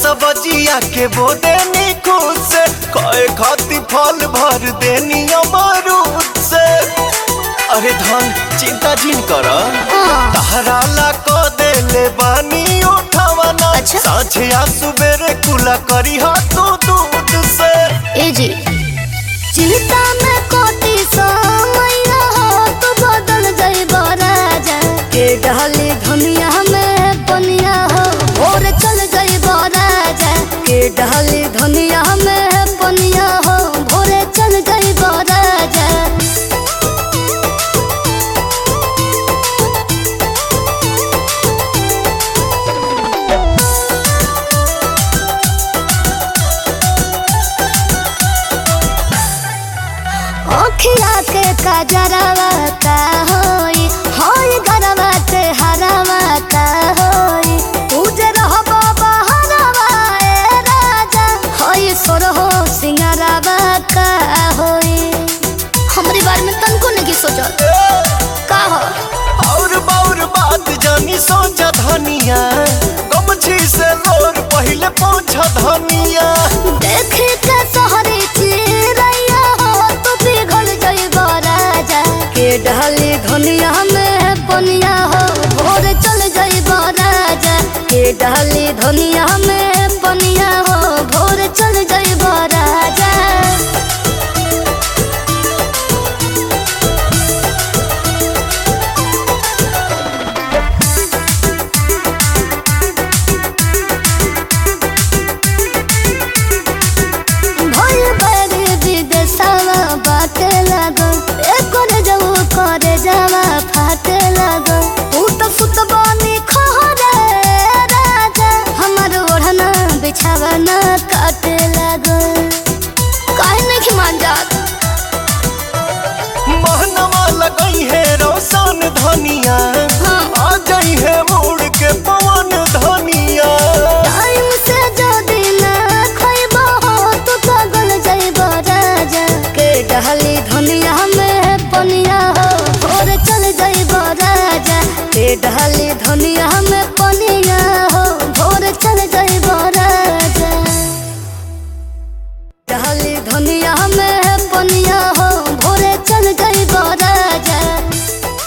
सब्जिया के बोदे नी खुद से कहे खाती फल भर देनी अमरूद से अरे धन चिंता जिन कर तहरा ला को देले बानी उठावना अच्छा। साझे आ सुबेरे कुला करी हा तू दूध से ए जी चिंता में कोटी समैया हो तू बदल जाइब राजा के डाली धनिया में बनिया हो भोर चल जाइब राजा के डाली धनिया में बनिया हो भोरे चल जाइब राजा अखिया के कजरवा का होई होई गरवा के हरवा का होई पूजे रहबो बहरवा ए राजा होई सोरहो सिंगारवा का होई हमरी बारे में तनको नहीं सोचल का हो और बाउर बात जानी सोचा धनिया गमछी से लोर पहले पहुंचा धनिया देखे के सहरी चिरैया हो तू पिघल जइब राजा के डाली धनिया में पनिया हो भोर चल जइब राजा के डाली धनिया में पनिया हो भोर चल जइब राजा भइल बारी विदेशवा बाटे लागल एकर जऊ करे जावा फाटे लागल ऊ त फुटबानी खहरे राजा हमर ओढ़ना बिछावा न काटे लागल काहे नहीं मान जात महनवा लगई है रोशन धनिया हाँ। आ जाई है मुड़ के पवन धनिया टाइम से जदी ना खइबो हो तो पागल जाइब राजा के डहली धनिया में पनिया हो भोर चल जाइब राजा के डहली धनिया में पनिया हो भोर चल जाइब राजा डहली धनिया